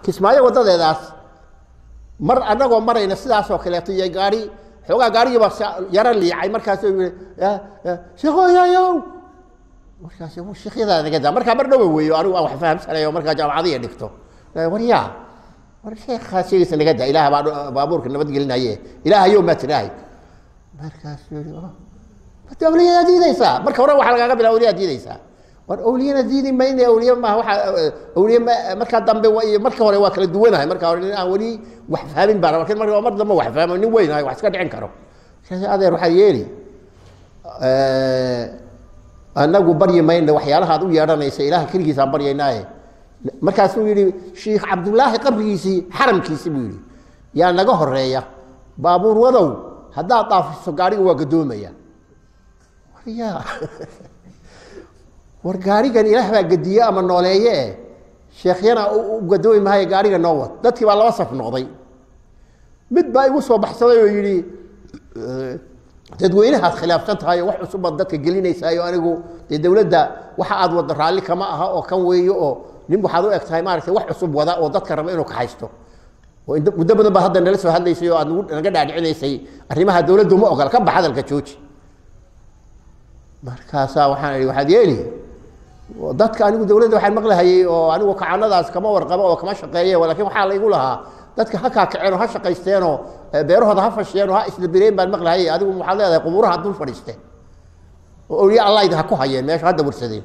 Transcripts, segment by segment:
kismaayo wadadeedaas mar annagoo marayna sidaasoo kaleeto iyo gaari xoogaa gaarigiiba yaro liicay markaasuu yii sheekhoyayow markaas sheekhyadaada naga daa markaa mar dhowa weeyo anigu aan wax fahamsanayo markaa jaamacadiya dhigto waryaa war sheekhaa sheegaysa naga daa ilaah baa baabuurka nabadgelinaye ilaahayow maa tiraahay markaasuu yii mata awliyadaa diidaysaa marka hore waxaa lagaaga bilaa awliyaa diidaysaa war awliyana diidi mayne awliye maaha waaa awliye markaa dambe iyo marka hore waa kala duwanahay marka hore nin aan weli wax fahmin baan lakin mar mar dambe wax fahmo nin weynahay wax iska dhicin karo adeer waxaa yeeli anagu baryi mayna waxyaalaha ad u yeedhanaysa ilaha keligiisaan baryaynaaye markaasuu yihi shiikh cabdullaahi qabrigiisii xaramkiisii buu yihi yaa naga horeeya baabuur wadow haddaad dhaafiso gaariga waa gadoomaya warya war gaarigan ilaah baa gediye ama nooleeye eh sheekhyana u gadoomi maayo gaariga noo wad dadkii baa laba saf noqday mid baa igu soo baxsaday oo yidhi dadweynahaad khilaafsan tahay oo wax cusubbaad dadka gelinaysaayo anigu dee dowladda waxa aad wadda raalli kama aha oo kan weeyo oo nin waxaad u eg tahay maaragtay wax cusub wada oo dadka raba inuu kaxaysto oo muddo badan baa hadda nala soo hadlaysay oo aad naga dhaadhicinaysay arrimaha dowladdu ma ogola ka bax hadalka jooji markaasaa waxaan idhi waxaad yeeli dadka anigu dowladda waxaan maqlahayey oo anigu kacanadaas kama warqabo oo kama shaqeeye lakin waxaa laygu lahaa dadka ha kaakaceen oo ha shaqaysteenoo beerahooda ha fashiyeen oo ha isdabireen baan maqlahayey adigu waxaad leedahay qubuuraha dul fadhiisteen oo awliya allayd ha ku hayeen meesha hadda warsadeen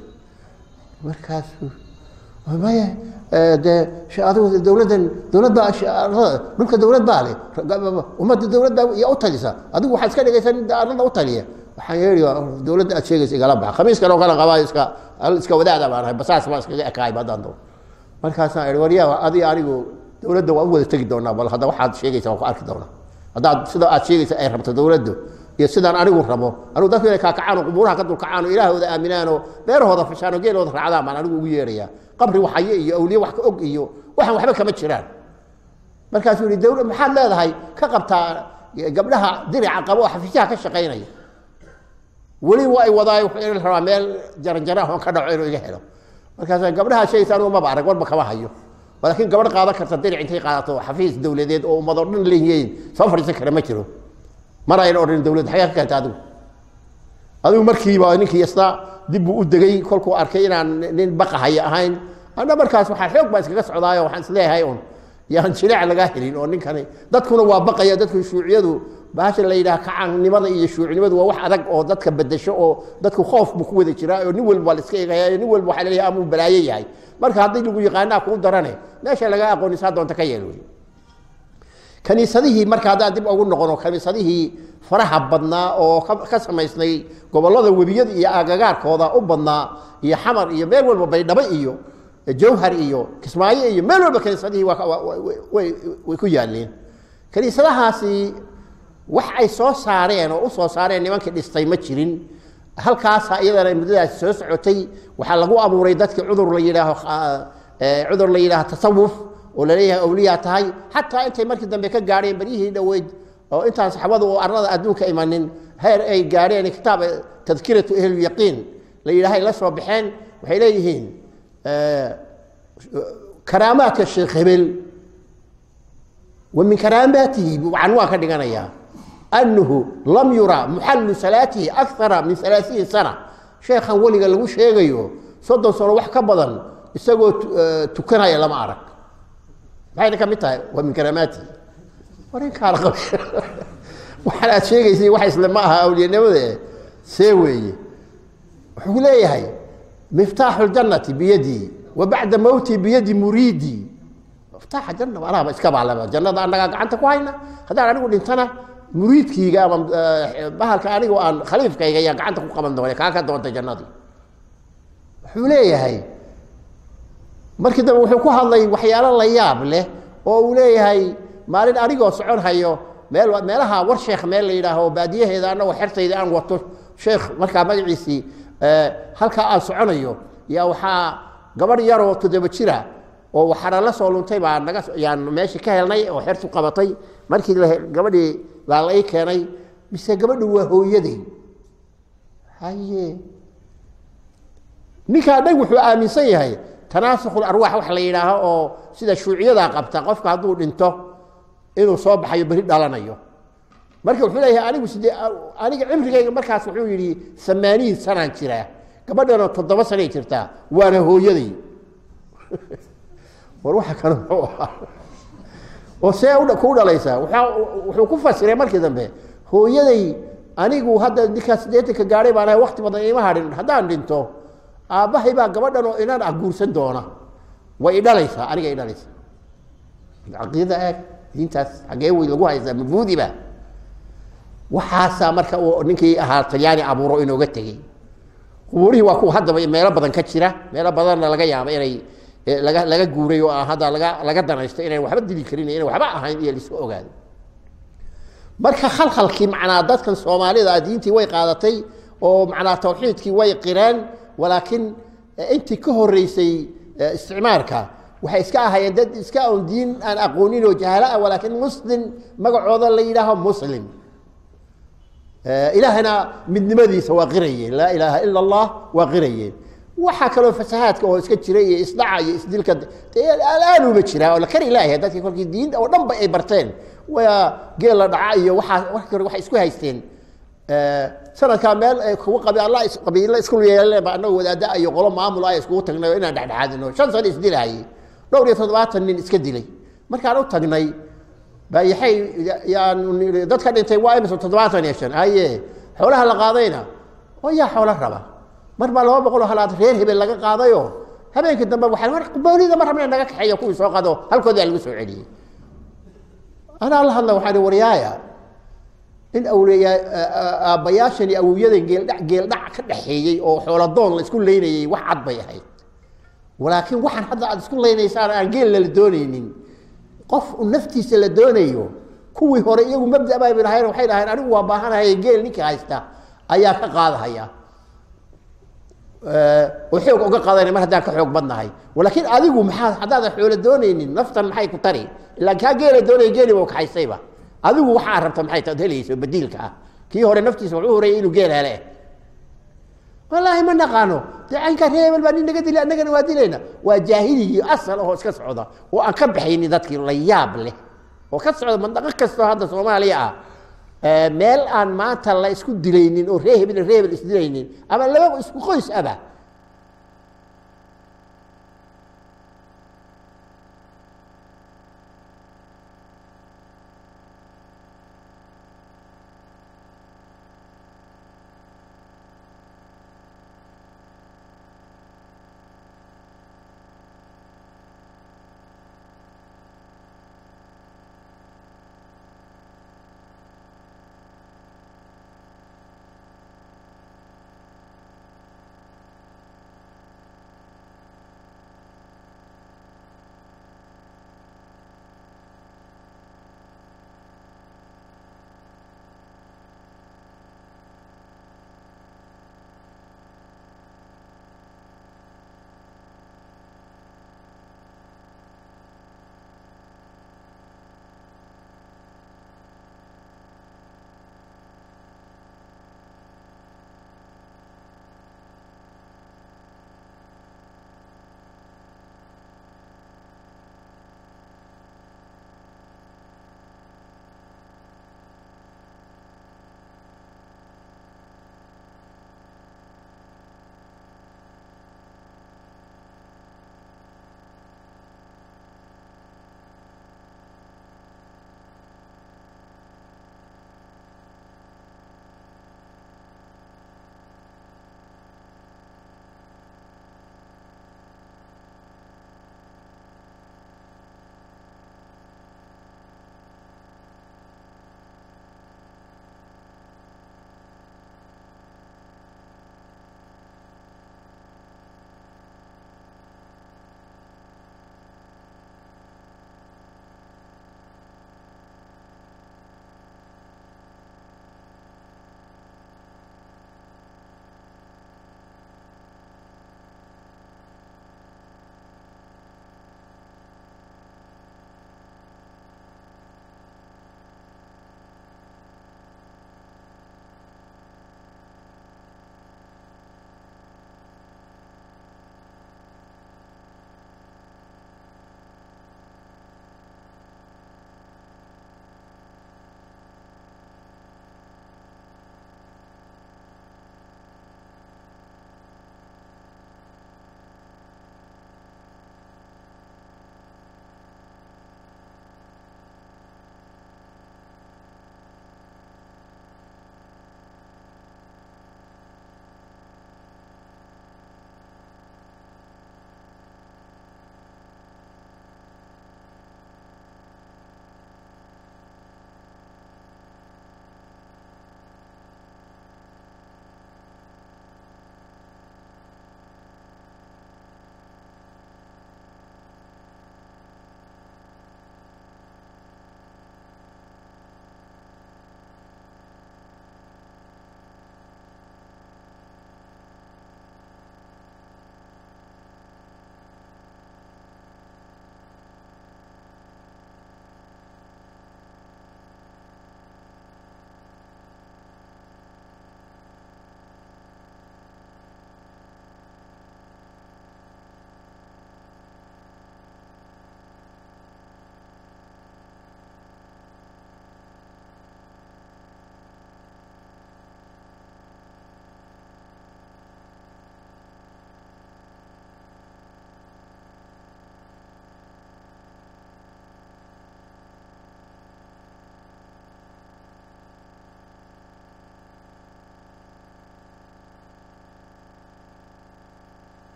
markaasu maya dee adigu dowladdan dowlad baa dhulka dowlad baa leh ummadda dowlad baa iya u talisa adigu waxaad iska dhigaysaa nin arlada u taliya waxaan yeeli dowladda aad sheegaysa igala baxa khamiiskan oo kale qabaa iska iska wadaada baan ahay basaas baan iskaga ekaayba haddaan doo markaasaan ihi waryaa adi anigu dowladda waan u wada tegi doonaa bal hadda waxaad sheegaysa waan ku arki doonaa haddaad sida aad sheegaysa ay rabto dowladdu iyo sidaan anigu rabo anigu dadku inay kaakacaan oo qubuuraha ka dulkacaan oo ilaahooda aaminaan oo beerahooda fashaan oo geelooda raacdaan baan anigu ugu yeerayaa qabri waxaye iyo awliye wax ka og iyo waxaan waxba kama jiraan markaasuu yihi dowlad maxaad leedahay ka qabtaa gabdhaha dirica qabo oo xafiisyaha ka shaqaynaya weli waa ay wadaayo wuxuu rabaa meel jaranjara oon ka dhaco inuu iga helo markaas gabdhaha sheegaysa anigu maba arag warba kama hayo laakiin gabadh qaadan karta diric intay qaadato xafiis dowladeed oo ummadoo dhan leeyihiin soo fadhiisan kara ma jiro mar ayna odhan dowladda xagaa ka keenta adigu adigu markiiba ninkii yasna dib buu u degay kolkuu arkay inaan nin baqahaya ahayn ana markaas waxaa xoog baa iskaga socdaayo waxaan isleeyahay un yaan jileec lagaa helin oo ninkani dadkuna waa baqaya dadku shuuciyadu bahasha la yidhaha kacaannimada iyo shuucinimadu waa wax adag oo dadka bedesho oo dadku khoof buu ku wada jiraa oo nin walba waa la iska eegaya nin walba waxaa laleeyahay amuu balaayo yahay marka haddii lagu yaqaanaa kuu darane meesha laga aqoonisaa doonta ka yeel wey kaniisadihii marka haddaan dib ugu noqono kaniisadihii faraha badnaa oo ka samaysnay gobollada webiyada iyo agagaarkooda u badnaa iyo xamar iyo meel walba baydhabo iyo jawhar iyo kismaayo iyo meel walba kaniisadihii way ku yaaleen kaniisadahaasi wax ay soo saareen oo u soo saareen nimankii dhistay ma jirin halkaasa iyadana muddadaasi soo socotay waxaa lagu abuuray dadkii cudur la yidhaaho cudur la yidhaaho tasawuf oo laleeyahay awliyaa tahay xataa intay markii dambe ka gaadheen beryihii dhoweyd oo intaan saxaabadu oo arlada adduunka imanin heer ay gaadheen kitaab tadkiratu ahlulyaqiin la yidhahay la soo baxeen waxay leeyihiin karaamaadka sheekh hebel wa min karaamaatihi canwaan ka dhiganayaa annahu lam yura muxallu salaatihi akara min alaaiin sana sheekhan weliga lagu sheegayo soddon sano wax ka badan isagoo tukanaya lama arag maxayna ka mid tahay waa min karaamaatihi warinkaala qab waxaan aad sheegaysay wax isle ma aha awliyanimada see weeye wuxuu leeyahay miftaaxu ljannati biyadii wa bacda mowtii biyadi muriidii miftaaxa janna anahaba iska baalaba jannada annagaa gacanta ku hayna haddaan anigu dhintana muriidkiyga ama bahalka anigu aan khaliifkayga ayaan gacanta ku qaban doona kaa ka doontay jannadii wuxuu leeyahay markii dambe wuxuu ku hadlay waxyaalo la yaab leh oo uu leeyahay maalin anigoo socon hayo meel meelaha war sheekh meel la yidhaaho baadiyaheeda anagoo xertayda aan wato sheekh markaa magaciisii halkaa aan soconayo yaa waxaa gabadh yaroo toddoba jira oo waxaana la soo luntay baa naga yaan meeshii ka helnay oo xertu qabatay markii gabadhii baa la ii keenay mise gabadhu waa hooyaday haye ninkaa dhag wuxuu aaminsan yahay tanaasukul arwaax wax la yidhaaho oo sida shuuciyadaa qabta qofka hadduu dhinto inuu soo baxayo beri dhalanayo marka wuxuu leeyahay anigu sidee aniga cimrigayga markaas wuxuu yidhi samaaniin sanaan jiraa gabadhanoo toddoba sanay jirtaa waana hooyaday war waxa kale muxuu ahaa oo see kuu dhalaysaa wuxuu ku fasiray markii dambe hooyaday anigu hadda ninkaa siddeetanka gaadhay baan ahay wakti badan ima hadhin haddaan dhinto aabbahay baa gabadhan oo inan ah guursan doona way idhalaysaa aniga idhalaysaa caqiida eeg diintaas xaggee wey lagu haysaa mabuudiba waxaasaa marka uu ninkii ahaa talyaani abuuro inooga tegey qubuurihii waa kuwa haddaba meelo badan ka jira meelo badanna laga yaaba inay laga laga guuray oo aan hadda laga laga danaysto inayn waxba dili karin inay waxba ahayn iyo laisku ogaado marka khalkhalkii macnaa dadkan soomaalida diintii way qaadatay oo macnaa tawxiidkii way qireen walaakiin intii ka horeysay isticmaarka waxay iska ahaayeen dad iska on diin aan aqoonin oo jahala ah walaakiin muslim magacooda la yidhaaho muslim ilaahana midnimadiisa waa qirayeen laa ilaaha ila allah waa qirayeen waxaa kaloo fasahaadka oo iska jira iyo isdhaca iyo isdilka alaanuba jiraa oo la kari laayahay dadkii kolkii diinta oo dhan ba ay barteen waa geel la dhaca iyo waxaa wax hore waxay isku haysteen sanadkaa meel kugu qabi alla qabiilo isku yeeleen ba annaga wadaada iyo qolo maamul ah iskugu tagnay oo inaan dhexdhexaadino shan sano isdilahayay dhowr iyo toddobaatan nin iska dilay markaan u tagnay baa yaxay yaanu nii dadka dhintay waa imisa toddobaatan iyo shan haye xoolaha la qaadayna oo yaa xoolo raba mar baa laba boqol oo halaad reer hebel laga qaadayo habeenkii dambe waxaa war boolida ma rabna naga kaxeeyo kuwii soo qado halkoodaa lagu soo celiyey anaa la hadla waxaa waryaaya in awliyaa aabbayaashan iyo awowyadan geeldhac geeldhac ka dhaxeeyey oo xooladoon la isku leynayey wax cad bay ahayd walaakiin waxaan hadda aad isku leynaysaan aan geel lala doonaynin qof naftiisa la doonayo kuwii hore iyagu mabda bay lahayn waxay dhaheen anigu waa baahanahay geel ninka haysta ayaa ka qaadahaya oo xoog uga qaadana mar haddaan ka xoog badnahay walaakiin adigu maxaa haddaadan xoolo doonaynin naftan maxay ku tari ilaa kaa geela doonaya geeli ba kaxaysayba adigu waxaa rabta maxay taad helayso badiilka ah kii hore naftiisa wuxuu horeeyay inuu geel hele wallaahi ma naqaano dee caynkaa reer hebel baa nin naga dili annagana waa dilayna waa jaahiligii asal ahoo iska socda oo aan ka baxaynin dadkii la yaab leh oo ka socda mandaqo kastoo hadda soomaaliya ah meel aan maanta la isku dilaynin oo ree hebel ree hebel isdilaynin ama laba isku qoys aba